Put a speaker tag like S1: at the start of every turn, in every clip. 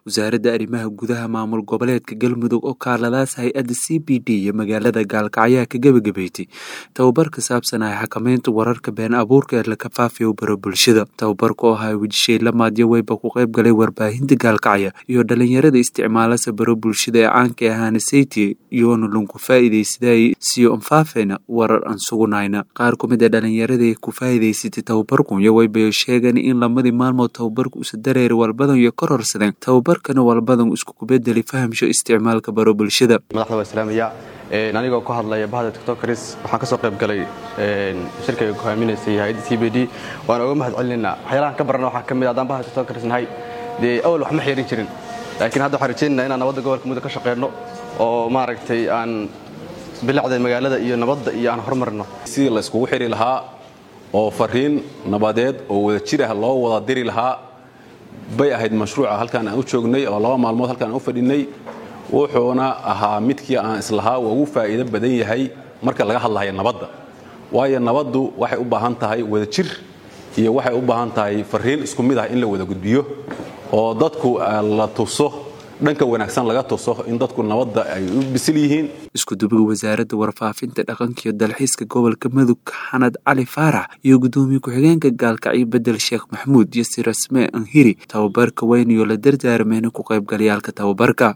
S1: wasaaradda arrimaha gudaha maamul goboleedka galmudug oo kaaladaas hay-adda c b d iyo magaalada gaalkacyaha ka gebagabeeytay tababar ka saabsan ah xakameynta wararka been abuurka ee la kafaafiyo baro bulshada tababarka oo ahaa wejishay lamaadyo weyba ku qayb galay warbaahinta gaalkacya iyo dhalinyarada isticmaalasa baro bulshada ee caanka ahaana sayti iyoona lunku faa'iidaysaday siyo anfaafayna warar aan sugunayna qaar ku mid a dhalinyarada ku faa'iidaysatay tababarku iyo waybayo sheegan in lamadii maalmood tababarku usa dareeri walbadan iyo kororsadeen tababarkana walbadan isku kubedeli fahamsho isticmaalka baro bulshada
S2: madaxda waa islaamaya anigoo ku hadlaya bahda tiktokaris waxaan ka soo qayb galay shirkayga ku haaminaysay hay-adda c b d waan oga mahad celinaynaa waxyaalahan ka barana waxaa ka mid haddaan bahda tiktokaris nahay dee awal wax ma xeerin jirin laakiin hadda waxaan rajaynayna inaan nabadda gobolka muddo ka shaqeyno oo maaragtay aan bilacda magaalada iyo nabadda iyo aan horumarno
S3: sidii la iskugu xidhi lahaa oo fariin nabadeed oo wada jir ah loo wada diri lahaa bay ahayd mashruuca halkaan aan u joognay oo laba maalmood halkaan aan u fadhinay wuxuuna ahaa midkii aan islahaa waa ugu faa'iido badan yahay marka laga hadlahayo nabadda waayo nabaddu waxay u baahan tahay wada jir iyo waxay u baahan tahay fariin isku mid ah in la wada gudbiyo oo dadku la tuso dhanka wanaagsan laga tuso in dadku nabadda ay u bisil yihiin
S1: iskudubiga wasaaradda warfaafinta dhaqanka iyo dalxiiska gobolka mudug xanad cali faarax iyo guddoomiye ku-xigeenka gaalkacyo bedel sheekh maxamuud iyo sirasme anhiri tababarka weyn iyo la dardaarmeyna ku qaybgalayaalka tababarka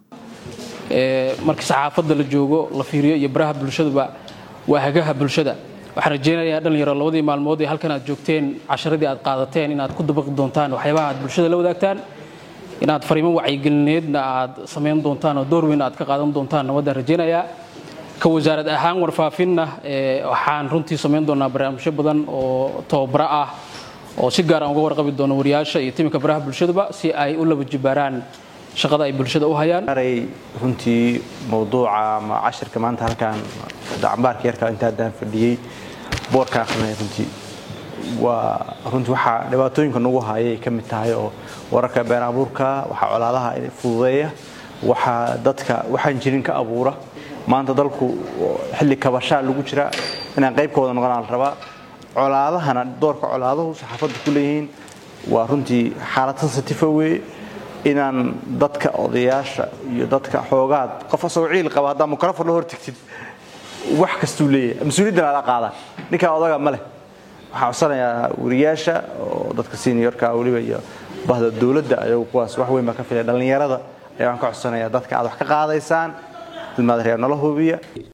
S4: marka saxaafadda la joogo la fiiriyo iyo baraha bulshaduba waa hagaha bulshada waxaan rajaynayaa dhalinyaro labadii maalmood ee halkan aad joogteen casharadii aad qaadateen inaad ku dabaqi doontaan waxyaabaha aad bulshada la wadaagtaan inaad fariimo wacyigelineedna aad samayn doontaan oo door weyn aad ka qaadan doontaan nabaddaan rajaynayaa ka wasaarad ahaan warfaafinna waxaan runtii samayn doonaa barnaamijyo badan oo tababaro ah oo si gaar aan uga warqabi doono wariyaasha iyo timinka baraha bulshaduba si ay u laba jibaaraan shaqada ay bulshada u hayaan
S5: runtii mawduuca ama cashirka maanta halkaan dacambaarka yarka inta haddaan fadhiyey boorka akhrinay runtii waa runtii waxaa dhibaatooyinka nagu hayay ka mid tahay oo wararka been abuurka waxaa colaadaha fududeeya waxaa dadka waxaan jirin ka abuura maanta dalku xilli kabashaa lagu jira inaan qaybkooda noqonaa la rabaa colaadahana doorka colaaduhu saxaafadda ku leeyihiin waa runtii xaalad sensitive weye inaan dadka odayaasha iyo dadka xoogaad qof asagoo ciil qaba haddaa mikrofon la hortagtid wax kastuu leeyahay mas-uuliyaddana ala qaada ninkaa odaga ma leh waxaan codsanayaa wariyaasha oo dadka seniorka weliba iyo bahda dowladda ayagu kuwaas wax weyn baa ka filaya dhallinyarada ayaan ka codsanayaa dadka aad wax ka qaadaysaan ilmaad reer nala hubiya